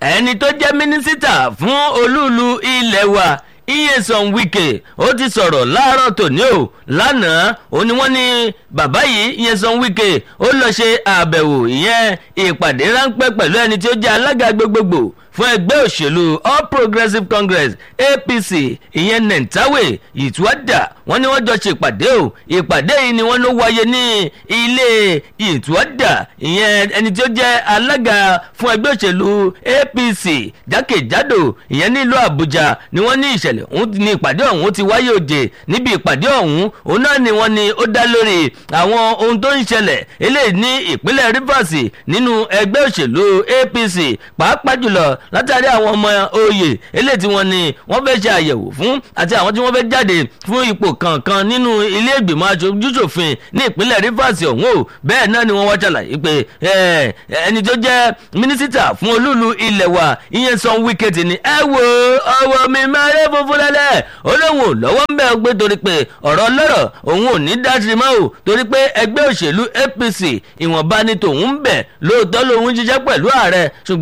ẹni tó jẹ́ mínísítà fún olúùlú ilẹ̀ wa iyesan wike ó ti sọ̀rọ̀ láàárọ̀ tòní o lánàá ó ní wọ́n ní bàbá yìí iyesan wike ó lọ ṣe àbẹ̀wò ìyẹn ìpàdé ráńpẹ́ pẹ̀lú ẹni tí ó jẹ́ alága gbogbogbò fún ẹgbẹ́ òṣèlú all progressives congress apc ìyẹn nentawe ìtúwádà wọ́n ní wọ́n jọ ṣe ìpàdé o ìpàdé yìí ni wọ́n ló wáyé ní ilé ìtúwádà ìyẹn ẹni tí ó jẹ́ alága fún ẹgbẹ́ òṣèlú apc jákèjádò ìyẹn nílùú àbújá ni wọ́n ní ìṣẹ̀lẹ̀ ọ̀hún ní ìpàdé ọ̀hún ti wáyé òde níbi ìpàdé ọ̀hún òun náà ni wọ́n ní ó dá lórí àwọn ohun tó ń ṣẹlẹ̀ eléyìí ní ìpínlẹ̀ rivers nínú ẹgbẹ́ òṣèlú apc pàápàá jùlọ látàrí àwọn ọmọ oyè eléyìí tí wọ́n ní wọ́n fẹ́ ṣe àyẹ̀wò fún àti àwọn tí wọ́n fẹ́ jáde fún ipò kankan nínú ilé ìgbìmọ̀ aṣojúṣòfin ní ìpínlẹ̀ rivers ọ̀hún o bẹ́ẹ̀ náà ni wọ́n wá ṣàlàyé pé ẹni tó jẹ́ mínísítà fún olúùlú ilẹ̀ wa ìyẹn san wíkẹ́tì ni ẹ wo ọwọ́ mi mẹ́rẹ́ funfun lẹ́lẹ́ olóhùn lọ́wọ́ ń bẹ̀ gbé torí pé ọ̀rọ̀ lọ́rọ̀ òun ò ní dáṣe mọ́ o torí pé ẹgbẹ́ òṣèlú apc ìwọ̀nba ni tòun ń bẹ̀ lóòótọ́ lòun ń ṣiṣẹ́ pẹ̀lú ààrẹ ṣùgbọ́n